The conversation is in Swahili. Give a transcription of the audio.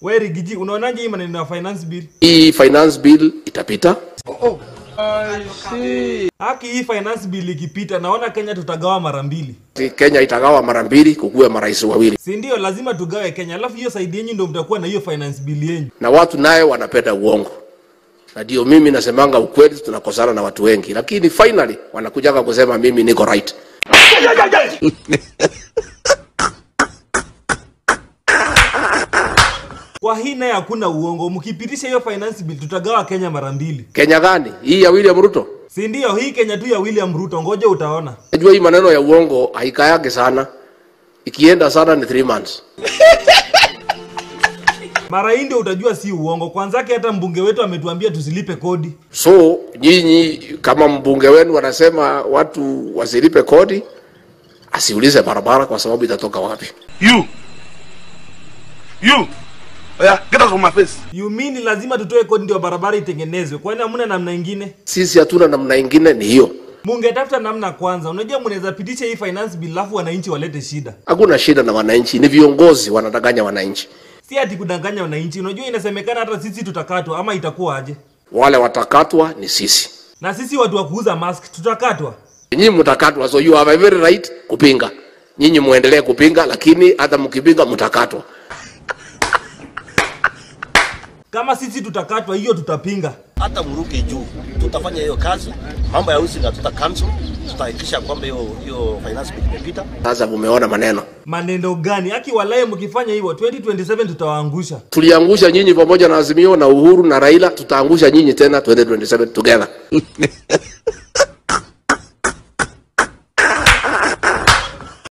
We Rigiji, unaonaje hii maneno ya finance bill? Hii finance bill itapita. Haki hii finance bill ikipita, naona Kenya tutagawa mara mbili, Kenya itagawa mara mbili, kukuwe marais wawili, si ndio? Lazima tugawe Kenya, alafu hiyo side yenyu ndio mtakuwa na hiyo finance bill yenyu. na watu naye wanapenda uongo, na ndio mimi nasemanga ukweli, tunakosana na watu wengi, lakini finally wanakujaga kusema mimi niko right. Kwa hii naye hakuna uongo, mkipitisha hiyo finance bill tutagawa Kenya mara mbili, Kenya gani hii ya William Ruto? si ndio? Hii Kenya tu ya William Ruto, ngoja utaona. Najua hii maneno ya uongo haikayake sana, ikienda sana ni three months. Mara hii ndio utajua si uongo. Kwanzake hata mbunge wetu ametuambia tusilipe kodi. So nyinyi kama mbunge wenu wanasema watu wasilipe kodi, asiulize barabara kwa sababu itatoka wapi. You. You. Yeah, get out of my face. You mean lazima tutoe kodi ndio barabara itengenezwe? Kwani hamna namna ingine? Sisi hatuna namna ingine, ni hiyo. Mungetafuta namna kwanza. Unajua mnaweza pitisha hii finance bill alafu wananchi walete shida. Hakuna shida na wananchi, ni viongozi wanadanganya wananchi. Si ati kudanganya wananchi. Unajua inasemekana hata sisi tutakatwa ama itakuwa aje? Wale watakatwa ni sisi, Na sisi watu wa kuuza mask tutakatwa. nyinyi mtakatwa. So you have a very right kupinga. Nyinyi muendelee kupinga, lakini hata mkipinga mtakatwa. Kama sisi tutakatwa, hiyo tutapinga. hata mruke juu, tutafanya hiyo kazi. Mambo ya housing hatuta cancel, tutahakikisha kwamba hiyo hiyo finance bill imepita. Sasa mumeona maneno, Maneno gani? Haki walaye mkifanya hivyo 2027 tutawaangusha. tuliangusha nyinyi pamoja na Azimio na Uhuru na Raila, tutaangusha nyinyi tena 2027 together.